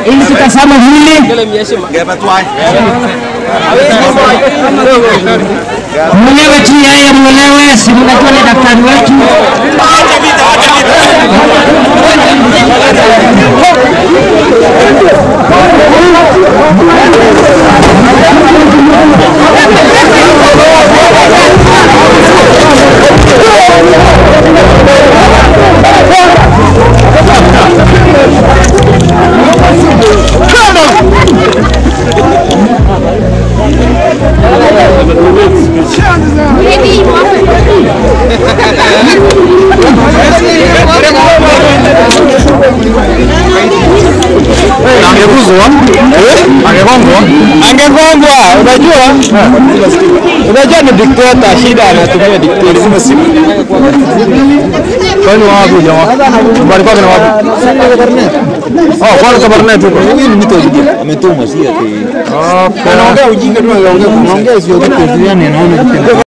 ili tutazame mwili mwenyewe tu yeye mwenyewe, si mnajua ni daktari wetu. Angeguzwa, angegongwa, angegongwa. Unajua, unajua ni dikteta, shida anatumia dikteta. Kwani wapi jamaa? Mbali kwake na wapi? Oh, kwani Kabarnet huko. Huyu ni mtu ametumwa si ati. Okay. Anaongea ujinga tu anaongea. Anaongea sio kitu yani anaona